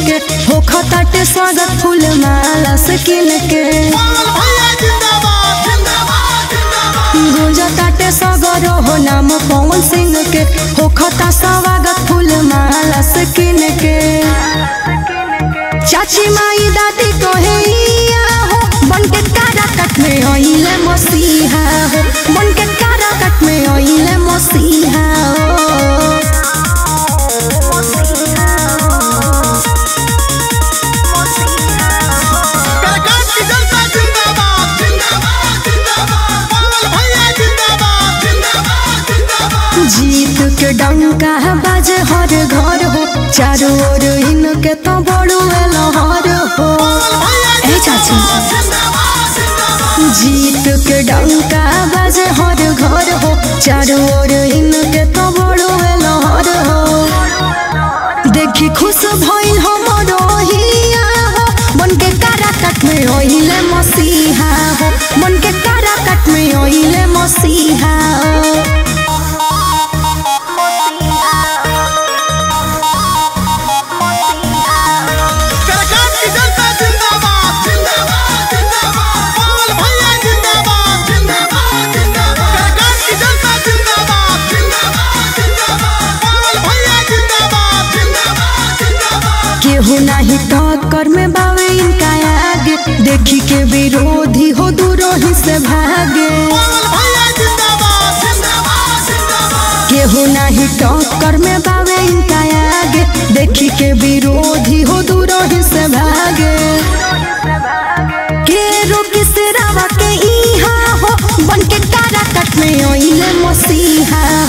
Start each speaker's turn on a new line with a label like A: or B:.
A: के होखा ताटे स्वागत फूल माला से किन के गुंजा ताटे सगर हो नाम पवन सिंह के होखता स्वागत फूल माला से किन के चाची माई दादी कहे इया हो बन के काराकट में आइले मसीहा हो बन के काराकट में आइले मसीहा हो जीत के डंका बाजे हर घर हो चारों ओर इनके तो बड़ो लहर हो ए चाची जीत के डंका बाजे हर घर हो चारों ओर इनके तो बड़ो लहर हो देखी खुश भइल हमरो हिया हो मन के काराकट में ओइले मसीहा हो मन के काराकट में ओइले मसीहा हो केहू नाही टक्कर में बावे इनका आगे देखी के विरोधी हो दूरों ही से भागे केहू नाही टक्कर में बावे इनका आगे देखी के विरोधी हो दूरों ही से भागे के रोकी से रावा के इहा हो बन के काराकट में ओइले मसीहा